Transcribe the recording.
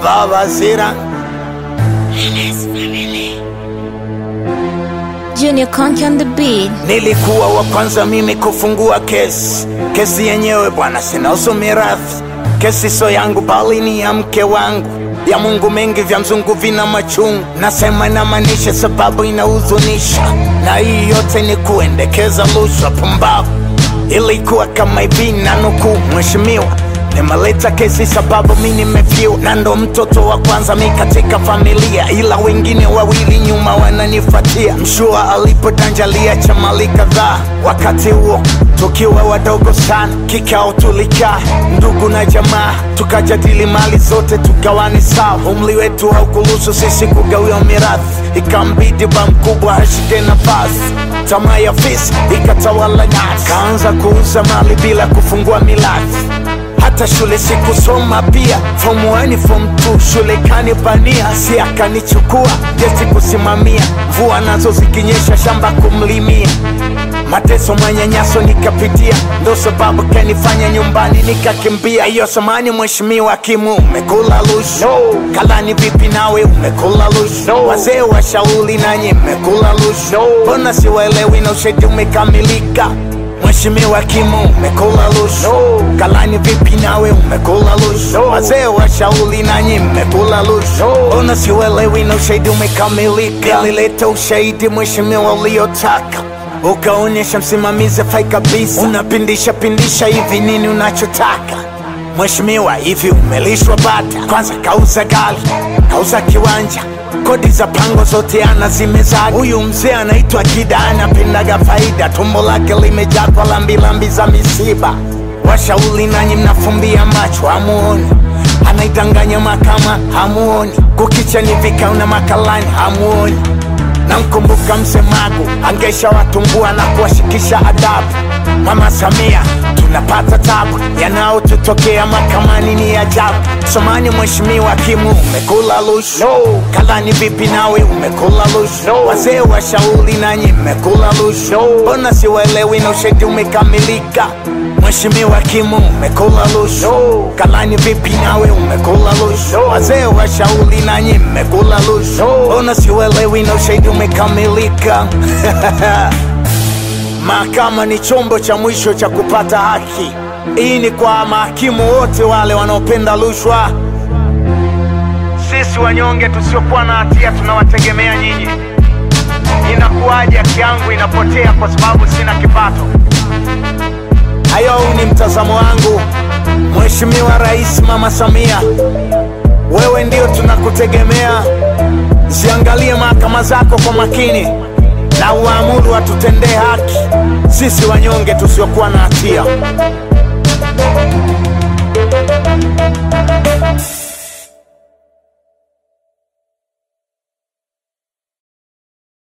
Baba Zira Junior Conky on the beat. Nilikuwa wa kwanza mimi kufungua kesi. Kesi yenyewe bwana, sinahusu mirathi. Kesi so yangu bali ni ya mke wangu. Ya Mungu mengi vya mzungu vina machungu, nasema inamaanisha sababu inahuzunisha, na hii yote ni kuendekeza rushwa. Pumbavu ilikuwa kama hivi, na nukuu, mheshimiwa nimeleta kesi sababu mi nimefiwa na ndo mtoto wa kwanza mi katika familia, ila wengine wawili nyuma wananifuatia. Mshua alipotanjalia cha mali kadhaa, wakati huo tukiwa wadogo sana, kikao tulikaa ndugu na jamaa, tukajadili mali zote tugawane sawa. Umri wetu haukuruhusu sisi kugawiwa mirathi, ikambidi ba mkubwa ashike nafasi. Tamaa ya fisi ikatawala nasi, kaanza kuuza mali bila kufungua milathi hata shule sikusoma pia, form 1 form 2 shule kanipania, si akanichukua jesi kusimamia, mvua nazo zikinyesha shamba kumlimia, mateso manyanyaso nikapitia, ndo sababu kanifanya nyumbani nikakimbia. Hiyo samani, mheshimiwa Kimu, umekula rushwa no. Kalani vipi nawe umekula rushwa no. Wazee wa shauli nanyi mmekula rushwa no. Mbona siwaelewi na ushahidi umekamilika Mheshimiwa Kimu umekula rushwa no. Kalani vipi nawe umekula rushwa no. Wazee wa shauli nanyi mmekula rushwa no. Mbona siuelewi na ushahidi umekamilika? Nilileta ushahidi mheshimiwa uliotaka ukaonyesha msimamizi fai kabisa, unapindisha pindisha hivi, nini unachotaka mheshimiwa? Hivi umelishwa bata? Kwanza kauza gari, kauza kiwanja kodi za pango zote ana zimezaga. Huyu mzee anaitwa Kida, anapendaga faida, tumbo lake limejaa kwa lambilambi za misiba. Washauri nanyi mnafumbia macho, hamuoni anaidanganya mahakama, hamuoni kukicha ni vikao na makalani, hamuoni namkumbuka msemagu angesha watumbua na kuwashikisha adabu. Mama Samia, tunapata tabu, yanayotutokea mahakamani ni ajabu. Somani mheshimiwa Kimu, umekula rushwa no. Kalani vipi nawe umekula rushwa no. Wazee wa shauri nanyi mmekula rushwa no. Mbona siwaelewi na ushahidi umekamilika? Mheshimiwa Kimu, umekula rushwa no. Kalani vipi nawe umekula rushwa no. Wazee wa shauri nanyi mmekula rushwa no. Mbona siwaelewi na ushahidi umekamilika? Mahakama ni chombo cha mwisho cha kupata haki. Hii ni kwa mahakimu wote wale wanaopenda rushwa. Sisi wanyonge tusiokuwa na hatia tunawategemea nyinyi. Inakuwaje haki yangu inapotea kwa sababu sina kipato? Hayo ni mtazamo wangu. Mheshimiwa Rais Mama Samia, wewe ndio tunakutegemea. Ziangalie mahakama zako kwa makini na uamuru watutendee haki sisi wanyonge tusiokuwa na hatia.